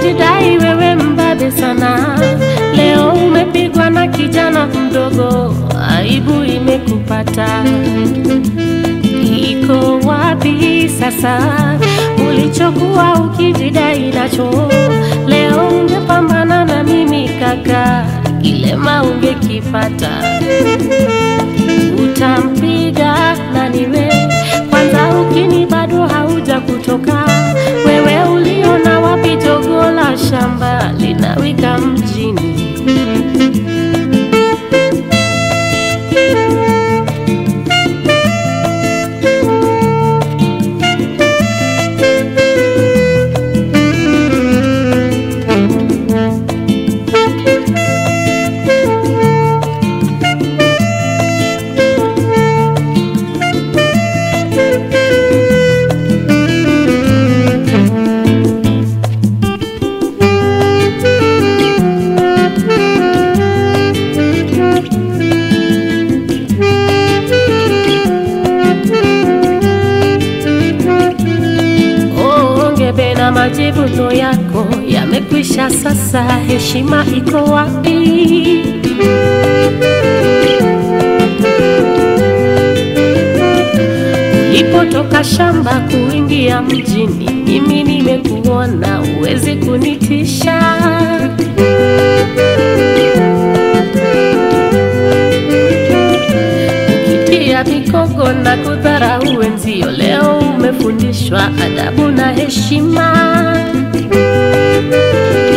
ukijidai wewe mbabe sana, leo umepigwa na kijana mdogo, aibu imekupata. Iko wapi sasa ulichokuwa ukijidai nacho? Leo ungepambana na mimi kaka, kilema ungekipata. Utampiga nani we? Kwanza ukini bado hauja kutoka. Wewe uliona wapi jogo la shamba linawika mjini? Ongebe na majivuno yako yamekwisha sasa, heshima iko wapi? Ulipotoka shamba kuingia mjini, mimi nimekuona, uwezi kunitisha. Ukitia mikogo na kudharau wenzio, leo umefundishwa adabu na heshima.